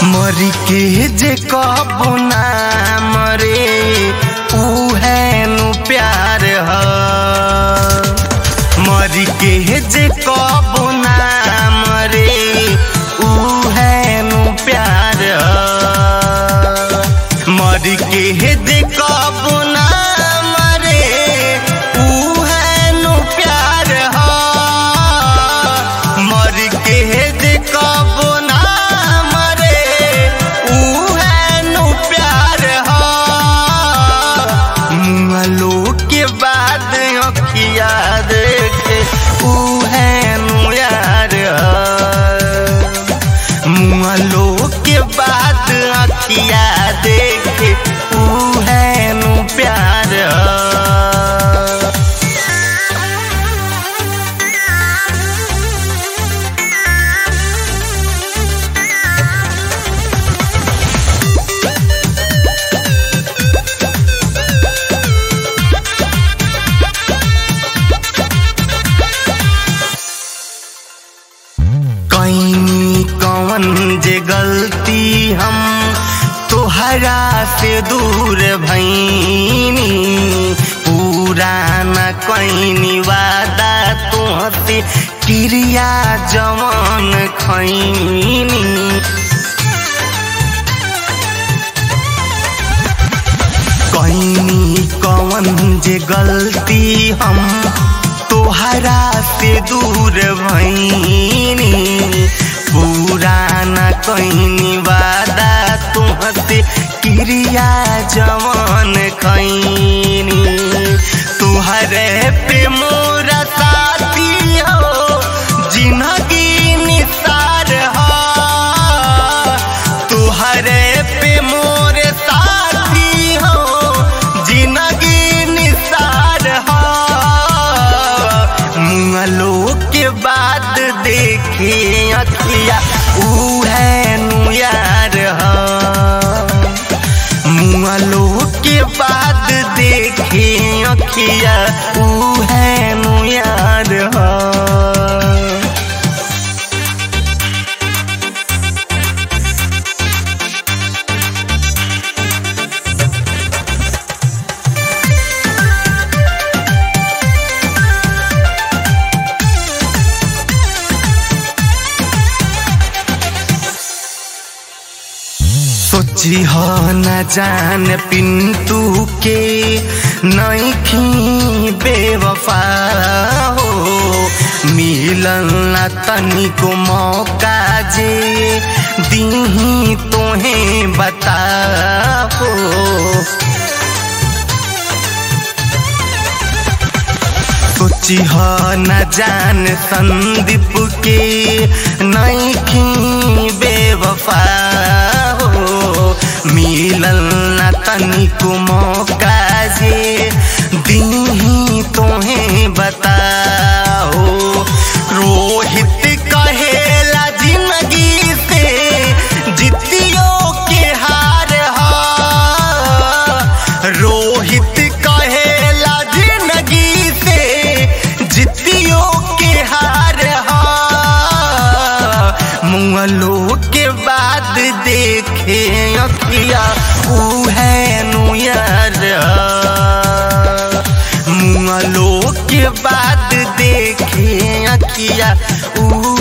मरी के जे कबो ना मरे उहे नु प्यार ह मरी के जे कबो ना मरे उहे नु प्यार ह मरी के जे कबो ना मरे उहे नु प्यार ह मरी के जे कबो ना मरे उहे नु प्यार ह मुँहलो के बाद अखिया देखे उहे नु यार ह मुँहलो के बाद अखिया देखे उहे नु प्यार ह कहीं कौन जे गलती हम तोहरा से दूर भैनी पूरा न कहीं वादा तुहसे क्रिया जवान खैनी कहीं कौन जे गलती हम तोहरा से दूर भैनी पूरा न कहीं वादा तुहसे क्रिया जवान खैनी तुहरे पे मोरा साथी हो जिंदगी निसार हो तुहरे पे मोरे साथी हो जिंदगी निसार हो मुँहलो के बाद देखे अखिया उहे नु यार हो मुँहलो के बाद देखे अखिया उहे नु यार हो सोची हो न जान पिंटू के नईखी बेवफा हो मिलन न तनिको मौका जे दीही तोहे बता हो सोची हो न जान संदीप के नईखी बेवफा हो मिलल न तनिको मौका जे दीही तोहे बताओ रोहित कहेला जिंदगी से जितियो के हार हा रोहित कहेला जिंदगी से जितियो के हार हा मुंगलो के बाद देखे अखिया उहे नु यार मुंगलो के बाद देखे अखिया ऊ